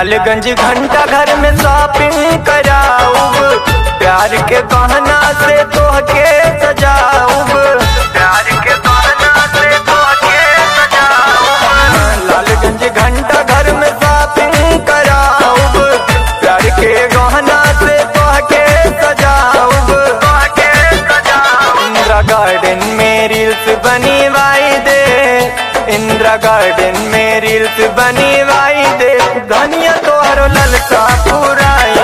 लालगंज घंटा घर में शॉपिंग कराऊब प्यार के गहना से तोहके सजाऊब प्यार के गहना से तोहके सजाऊब लालगंज घंटा घर में शॉपिंग कराऊब प्यार के गहना से तोहके सजाऊब तोहके सजाऊब इंदिरा गार्डन में रील्स बनवाई दे इंदिरा गार्डन में रील्स बनवाई दे धनिया तोहरो ललका पुराई